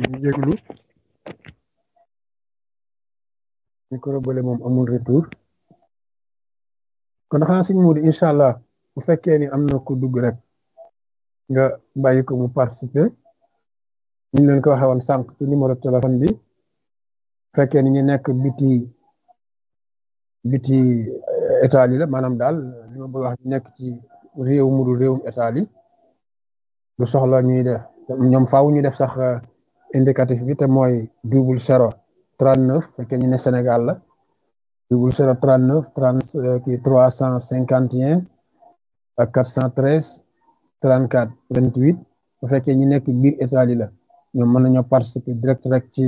ñu jéglu micro bële moom amul retour kon xanaa suñ muudi incha allah bu fekkee ni am na ku dugg rek nga bàyyi ko mu participer ñu leen ko waxee woon sànq ci numéro téléphone bi fekkee ni ñu nekk biti biti état yi la maanaam daal li ma bëgg wax nekk ci réew mu dul réewum état yi du soxla ñuy def ñoom faaw ñu def sax indicatif bi te mooy double zéro trente neuf fekkee ñu ne Sénégal la double zéro trente neuf trente kii trois cent cinquante et un ak quatre cent treize trente quatre vingt huit bu fekkee ñu nekk biir état yi la ñoom mën nañoo participer direct rek ci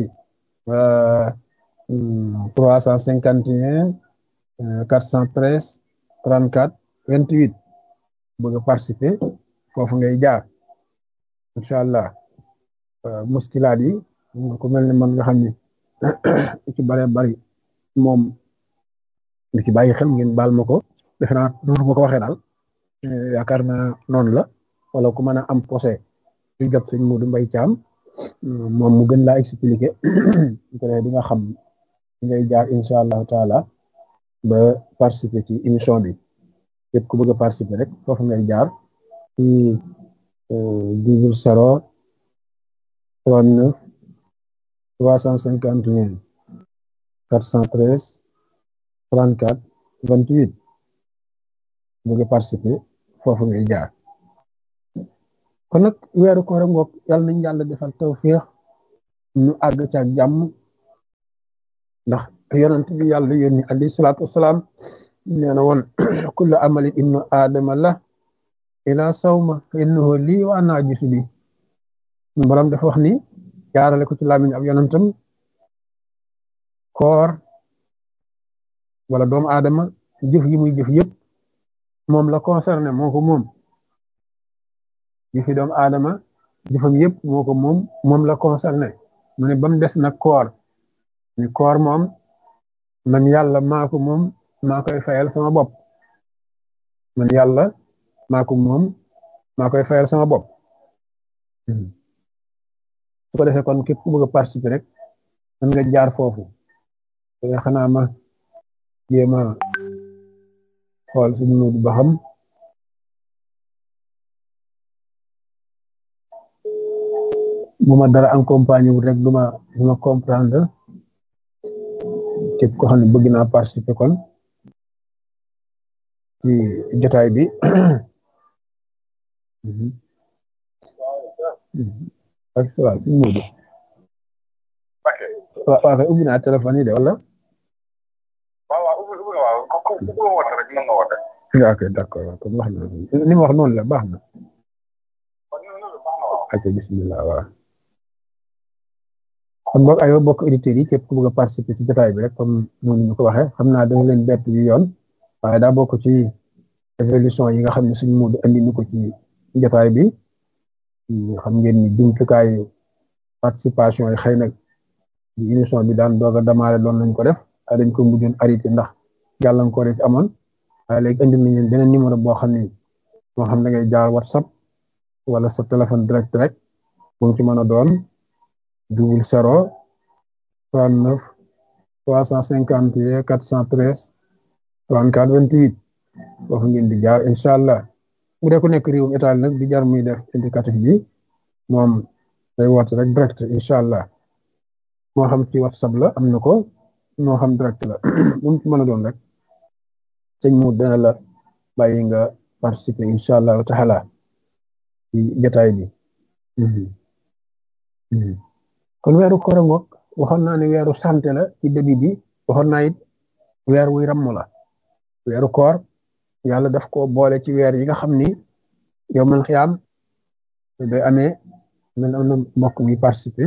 trois cent cinquante et un quatre cent treize trente quatre vingt huit bëgg a participer foofu ngay jaar incha allah muskilaat yi ku mel ne man nga xam ni ci bare bari moom li ci bàyyi xel ngeen baal ma ko defe naa noonu ma ko waxee daal yaakaar naa noonu la wala ku mën a am posé lu jot sëñ Modou Mbaye Thiam moom mu gën laa expliquer di nga xam ngay jaar incha allahu taala ba participer ci émission bi képp ku bëgg a participer rek foofu ngay jaar ci double zéro trente neuf trois cent cinquante et un quatre cent treize trente quatre vingt huit bëgg a participer foofu ngay jaar kon nag weeru koor a ngoog yàlla nañ yàlla defal tawfiix ñu àgg ca ak jàmm ndax yonent bi yàlla yónni alayhi salaatu wasalaam nee na woon kullu amali ibnu aadama la ila sawma fa innahu lii wa ana ajisu bi borom dafa wax ni jaarale ko ci làmmiñ ab yonentam koor wala doomu aadama jëf yi muy jëf yëpp moom la concerné moo ko moom jëfi doomu aadama jëfam yëpp moo ko moom moom la concerné mu ne ba mu des nag koor ni koor moom man yàlla maa ko moom maa koy fayal sama bopp man yàlla maa ko moom maa koy fayal sama bopp su ko defee kon képp ku bëgg a participer rek mën nga jaar foofu te xanaa ma jéem a xool suñu nudu ba xam bu ma dara accompagné wul rek duma duma comprendre képp ko xam ne bëgg naa participer kon ci jotaay bi ak sa waaw suñu Moodu waaw waaw kay ubbi naa téléphone yi de wala ok d'accord waaw kon wax na ni ma wax noonu la baax na ok bismillah waaw kon boog aywa bokk auditeurs yi képp ku bëgg a participer ci jotaay bi rek comme noonu ñu ko waxee xam naa dana leen bett yu yoon waaye daa bokk ci évolution yi nga xam ne suñu Moodu andi ñu ko ci jotaay bi xam ngeen ni jumtukaayu participation yi xëy na di émission bi daan doog a démarré doon nañ ko def waaye dañ ko mujjoon arrêté ndax gàllankoor yi ci amoon waaye léegi indi nañ leen beneen numéro boo xam ne moo xam da ngay jaar whatsapp wala sa téléphone direct rek bu mu ci mën a doon double zéro trente neuf trois cent cinquante et quatre cent treize trente quatre vingt huit foofu ngeen di jaar incha allah bu dee ku nekk réewum état nag di jar muy def indicatif bi moom day woote rek direct incha allah moo xam ci whatsapp la am na ko moo xam direct la bu mu ci mën a doon rek sëñ mu dana la bàyyi nga participer incha allahu taala ci jotaay bi kon weeru koor ngoog waxoon naa ne weeru santé la ci début bi waxoon naa it weer wuy ramm la weeru koor yàlla daf ko boole ci weer yi nga xam ni yow man xiyaam day amee man am na mbokk mi participer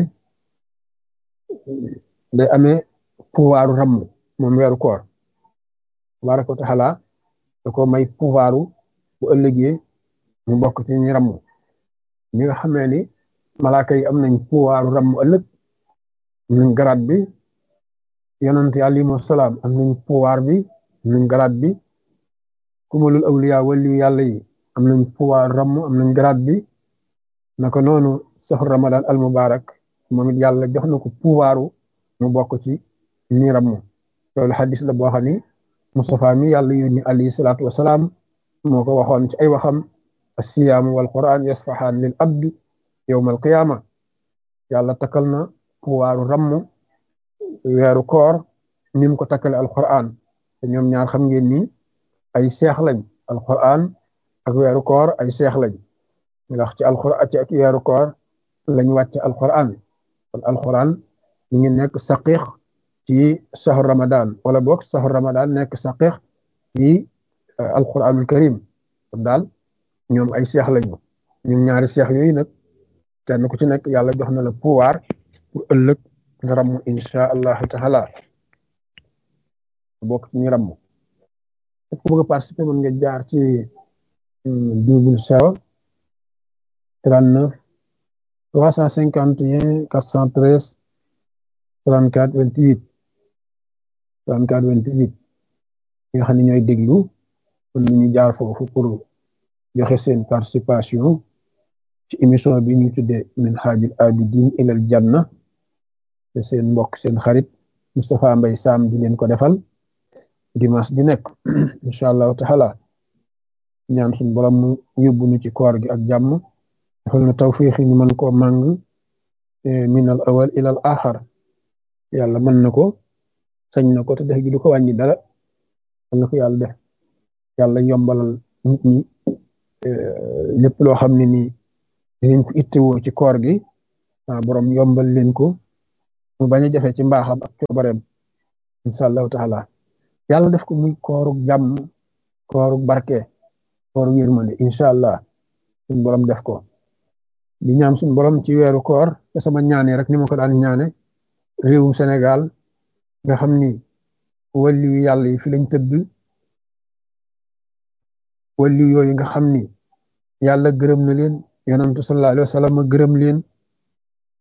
day amee pouvoiru ramm moom weeru koor tabaraka wa taala da ko may pouvoiru bu ëllëgee mu bokk ci ñi ramm ñi nga xamee ni malaaka yi am nañ pouvoiru ramm ëllëg am nañ garaat bi yonent yi alayhimu salaam am nañ pouvoir bi am nañ garaat bi kumalul awliya waliyu yàlla yi am nañ pouvoir ramm am nañ garaat bi naka noonu saxu ramadan al mubarak moom it yàlla jox na ko pouvoiru mu bokk ci ñi ramm loolu xadis la boo xam ni Moustapha mi yàlla yónni alayhi salaatu wasalaam moo ko waxoon ci ay waxam assiyaamu wal quran yasfahaan lil abdi yowma al qiyaama yàlla takkal na pouvoiru ramm weeru koor ni mu ko takkale alquran te ñoom ñaar xam ngeen ni ay seex lañ alquran ak weeru koor ay seex lañ ndax ci alquran ci ak weeru koor lañ wàcce alquran kon alquran ñu ngi nekk saqiix ci sahur ramadan wala boog sahur ramadan nekk saqiix ci alquranul karim kon daal ñoom ay seex lañu ñoom ñaari seex yooyu nag kenn ku ci nekk yàlla jox na la pouvoir pour ëllëg nga ramm insha allahu taala bokk ci ñu ramm ku bëgg a participer mën nga jaar ci double zéro trente neuf trois cent cinquante et un quatre cent treize trente quatre vingt huit trente quatre vingt huit ñi nga xam ne ñooy déglu mën nañu jaar foofu pour joxe seen participation ci émission bi ñu tuddee min haajil abidin ilal janna te seen mbokk seen xarit Moustapha Mbaye Sam di leen ko defal dimanche bi nekk incha allahu taala ñaan suñu borom mu yóbbu ñu ci koor gi ak jàmm defal na tawfiix ñu mën koo màng min al awal ila al axar yàlla mën na ko sañ na ko te def gi du ko wàññi dara mën na ko yàlla def yàlla yombalal nit ñi lépp loo xam ne nii dinañ ko ittewoo ci koor gi borom yombal leen ko mu bañ a jafe ci mbaaxam ak coobareem incha allahu taala yàlla def ko muy koorug jàmm koorug barke koorug yërmande incha allah suñ borom def ko di ñaan suñ borom ci weeru koor te sama ñaane rek ni ma ko daan ñaane réewum Sénégal nga xam ni wàllu yàlla yi fi lañ tëdd wàllu yooyu nga xam ni yàlla gërëm na leen yonantu sallallahu alayhi wa sallam gërëm leen